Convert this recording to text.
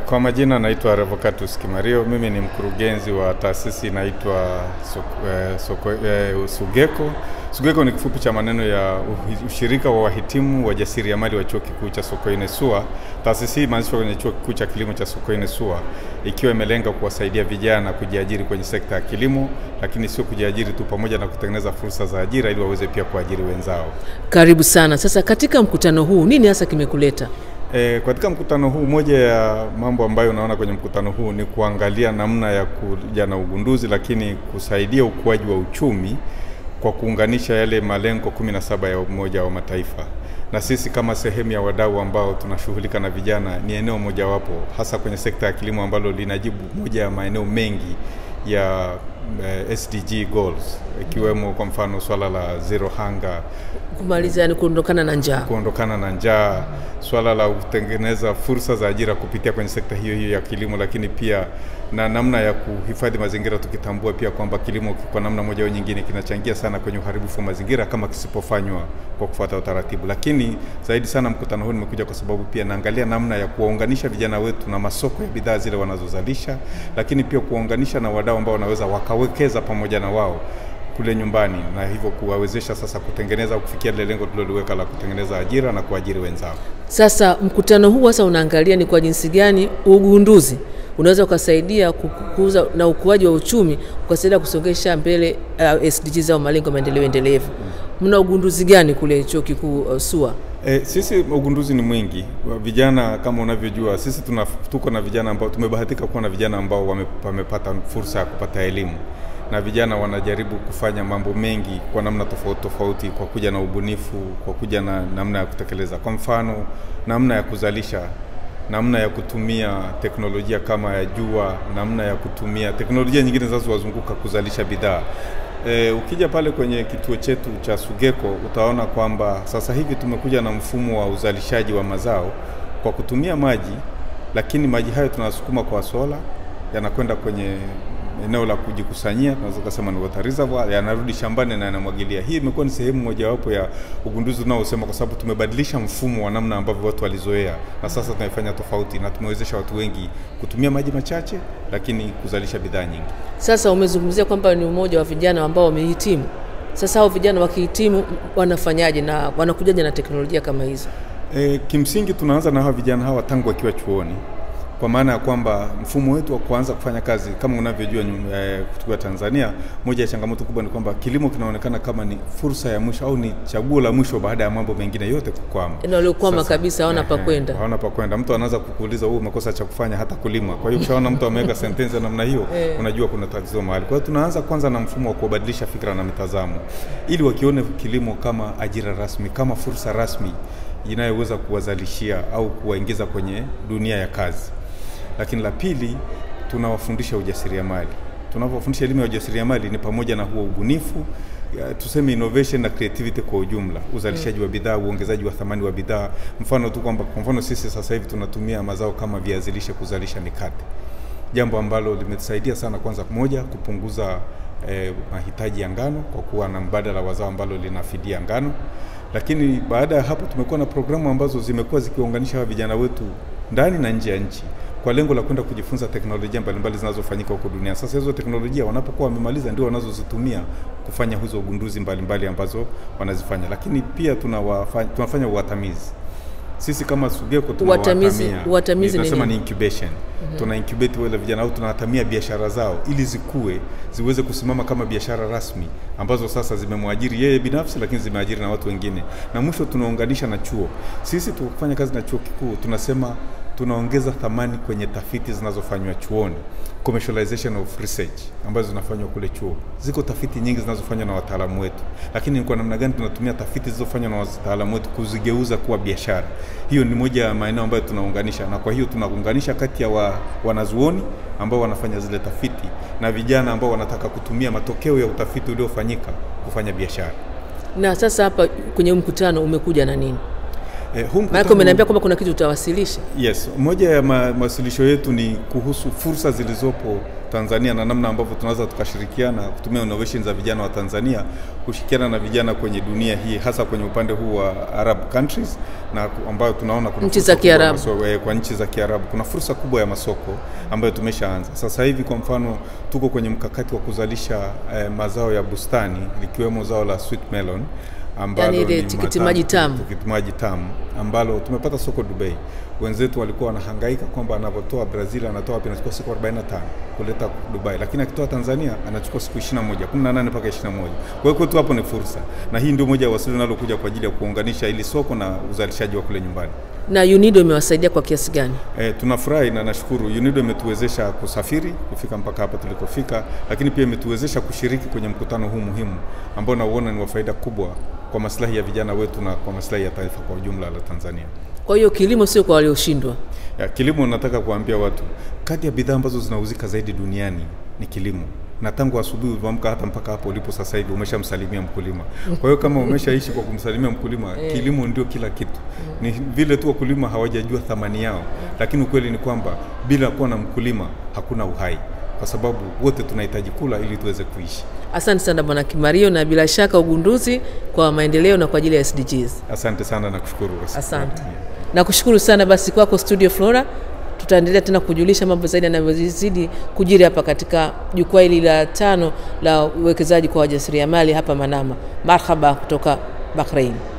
Kwa majina naitwa Revocatus Kimario. Mimi ni mkurugenzi wa taasisi inaitwa Soko- eh, Soko- eh, Sugeko. Sugeko ni kifupi cha maneno ya uhi- ushirika wa wahitimu wajasiriamali wa chuo kikuu cha Sokoine SUA. Taasisi hii imeanzishwa kwenye chuo kikuu cha kilimo cha Sokoine SUA ikiwa imelenga kuwasaidia vijana kujiajiri kwenye sekta ya kilimo, lakini sio kujiajiri tu, pamoja na kutengeneza fursa za ajira ili waweze pia kuajiri wenzao. Karibu sana. Sasa katika mkutano huu nini hasa kimekuleta? E, katika mkutano huu moja ya mambo ambayo unaona kwenye mkutano huu ni kuangalia namna ya kuja na ugunduzi, lakini kusaidia ukuaji wa uchumi kwa kuunganisha yale malengo 17 ya Umoja wa Mataifa. Na sisi kama sehemu ya wadau ambao tunashughulika na vijana, ni eneo mojawapo hasa kwenye sekta ya kilimo ambalo linajibu moja ya maeneo mengi ya eh, SDG goals ikiwemo kwa mfano swala la zero hunger Kumaliza yani kuondokana na njaa. kuondokana na njaa, swala la kutengeneza fursa za ajira kupitia kwenye sekta hiyo hiyo ya kilimo, lakini pia na namna ya kuhifadhi mazingira, tukitambua pia kwamba kilimo kwa namna moja au nyingine kinachangia sana kwenye uharibifu wa mazingira kama kisipofanywa kwa kufuata utaratibu. Lakini zaidi sana mkutano huu nimekuja kwa sababu pia naangalia namna ya kuwaunganisha vijana wetu na masoko ya bidhaa zile wanazozalisha, lakini pia kuwaunganisha na wadau ambao wanaweza wakawekeza pamoja na wao kule nyumbani na hivyo kuwawezesha sasa kutengeneza au kufikia lile lengo tuliloliweka la kutengeneza ajira na kuajiri wenzao. Sasa mkutano huu sasa unaangalia ni kwa jinsi gani ugunduzi unaweza ukasaidia kukuza na ukuaji wa uchumi ukasaidia kusongesha mbele uh, SDGs au malengo ya maendeleo endelevu. Mna ugunduzi gani kule chuo kikuu uh, SUA? E, sisi ugunduzi ni mwingi. Wa Vijana kama unavyojua, sisi tuna, tuko na vijana ambao tumebahatika kuwa na vijana ambao wame, wamepata fursa ya kupata elimu na vijana wanajaribu kufanya mambo mengi kwa namna tofauti tofauti, kwa kuja na ubunifu, kwa kuja na namna ya kutekeleza. Kwa mfano, namna ya kuzalisha, namna ya kutumia teknolojia kama ya jua, namna ya kutumia teknolojia nyingine zinazowazunguka kuzalisha bidhaa. E, ukija pale kwenye kituo chetu cha Sugeko utaona kwamba sasa hivi tumekuja na mfumo wa uzalishaji wa mazao kwa kutumia maji, lakini maji hayo tunasukuma kwa sola, yanakwenda kwenye eneo la kujikusanyia, tunaweza kusema ni water reservoir, yanarudi shambani na yanamwagilia. Hii imekuwa ni sehemu mojawapo ya ugunduzi unaosema, kwa sababu tumebadilisha mfumo wa namna ambavyo watu walizoea, na sasa tunaifanya tofauti, na tumewezesha watu wengi kutumia maji machache, lakini kuzalisha bidhaa nyingi. Sasa umezungumzia kwamba ni umoja wa vijana ambao wamehitimu. Sasa hao vijana wakihitimu wanafanyaje na wanakujaje na teknolojia kama hizo? E, kimsingi tunaanza na hawa vijana hawa tangu wakiwa chuoni, kwa maana ya kwamba mfumo wetu wa kuanza kufanya kazi kama unavyojua nyum- eh, kutoka Tanzania, moja ya changamoto kubwa ni kwamba kilimo kinaonekana kama ni fursa ya mwisho au ni chaguo la mwisho baada ya mambo mengine yote kukwama. Yaani waliokwama Sasa, kabisa hawana pa ehe, kwenda. hawana pa kwenda. Mtu anaanza kukuuliza wewe umekosa cha kufanya hata kulima. Kwa hiyo ukishaona mtu ameweka sentensi ya namna hiyo, Eh. unajua kuna tatizo mahali. Kwa hiyo tunaanza kwanza na mfumo wa kubadilisha fikra na mitazamo, ili wakione kilimo kama ajira rasmi, kama fursa rasmi inayoweza kuwazalishia au kuwaingiza kwenye dunia ya kazi. Lakini la pili, tunawafundisha ujasiriamali. Tunapofundisha elimu ya ujasiriamali ni pamoja na huo ubunifu ya, tuseme innovation na creativity kwa ujumla, uzalishaji wa bidhaa, uongezaji wa thamani wa bidhaa. Mfano tu kwamba kwa mfano sisi sasa hivi tunatumia mazao kama viazi lishe kuzalisha mikate, jambo ambalo limetusaidia sana, kwanza moja, kupunguza eh, mahitaji ya ngano kwa kuwa na mbadala wa zao ambalo linafidia ngano, lakini baada ya hapo tumekuwa na programu ambazo zimekuwa zikiwaunganisha hawa vijana wetu ndani na nje ya nchi kwa lengo la kwenda kujifunza teknolojia mbalimbali zinazofanyika huko dunia. Sasa hizo teknolojia wanapokuwa wamemaliza ndio wanazozitumia kufanya hizo ugunduzi mbalimbali ambazo wanazifanya, lakini pia tunawafanya, tunafanya uwatamizi sisi kama Sugeko Uwatamizi- tunawatamia, uwatamizi ni tunasema ni nini? incubation. Tuna incubate wale vijana au tunawatamia biashara zao ili zikue ziweze kusimama kama biashara rasmi ambazo sasa zimemwajiri yeye binafsi, lakini zimeajiri na watu wengine, na mwisho tunaunganisha na chuo. Sisi tukifanya kazi na chuo kikuu tunasema tunaongeza thamani kwenye tafiti zinazofanywa chuoni, commercialization of research ambazo zinafanywa kule chuo. Ziko tafiti nyingi zinazofanywa na wataalamu wetu, lakini ni kwa namna gani tunatumia tafiti zilizofanywa na wataalamu wetu kuzigeuza kuwa biashara. Hiyo ni moja ya maeneo ambayo tunaunganisha, na kwa hiyo tunaunganisha kati ya wa, wanazuoni ambao wanafanya zile tafiti na vijana ambao wanataka kutumia matokeo ya utafiti uliofanyika kufanya biashara. Na sasa hapa kwenye mkutano umekuja na nini? Eh, huu Maanake mkutano- umeniambia kwamba kuna kitu utawasilisha. Yes, moja ya ma- mawasilisho yetu ni kuhusu fursa zilizopo Tanzania na namna ambavyo tunaweza tukashirikiana kutumia innovation za vijana wa Tanzania kushirikiana na vijana kwenye dunia hii hasa kwenye upande huu wa Arab countries na ku- ambayo tunaona kuna Nchi fursa za kubwa ya Kiarabu. maso- eh, kwa nchi za Kiarabu kuna fursa kubwa ya masoko ambayo tumeshaanza sasa hivi. Kwa mfano, tuko kwenye mkakati wa kuzalisha eh, mazao ya bustani likiwemo zao la sweet melon ambalo Yaani ile ni tikiti matamu- maji tamu. tikiti maji tamu ambalo tumepata soko Dubai. Wenzetu walikuwa wanahangaika kwamba anapotoa Brazil anatoa wapi, anachukua siku 45 kuleta Dubai, lakini akitoa Tanzania anachukua siku 21, 18 mpaka 21. Kwa hiyo kwetu hapo ni fursa, na hii ndio moja ya wasili linalokuja kwa ajili ya kuunganisha ili soko na uzalishaji wa kule nyumbani. Na UNIDO imewasaidia kwa kiasi gani? E, tunafurahi na nashukuru UNIDO imetuwezesha kusafiri kufika mpaka hapa tulikofika, lakini pia imetuwezesha kushiriki kwenye mkutano huu muhimu ambao nauona ni wa faida kubwa kwa maslahi ya vijana wetu na kwa maslahi ya taifa kwa ujumla la Tanzania. Kwa hiyo kilimo sio kwa walioshindwa. Ya, kilimo nataka kuambia watu, kati ya bidhaa ambazo zinauzika zaidi duniani ni kilimo na tangu asubuhi ulivyoamka hata mpaka hapo ulipo sasa hivi umeshamsalimia mkulima. Kwa hiyo kama umeshaishi kwa kumsalimia mkulima, kilimo ndio kila kitu. Ni vile tu wakulima hawajajua thamani yao, lakini ukweli ni kwamba bila kuwa na mkulima hakuna uhai, kwa sababu wote tunahitaji kula ili tuweze kuishi. Asante sana Bwana Kimario, na bila shaka ugunduzi kwa maendeleo na kwa ajili ya SDGs. Asante sana na kushukuru. Asante. Nakushukuru sana basi kwako Studio Flora. Tutaendelea tena kujulisha mambo zaidi yanavyozidi kujiri hapa katika jukwaa hili la tano la uwekezaji kwa wajasiriamali hapa Manama. Marhaba kutoka Bahrain.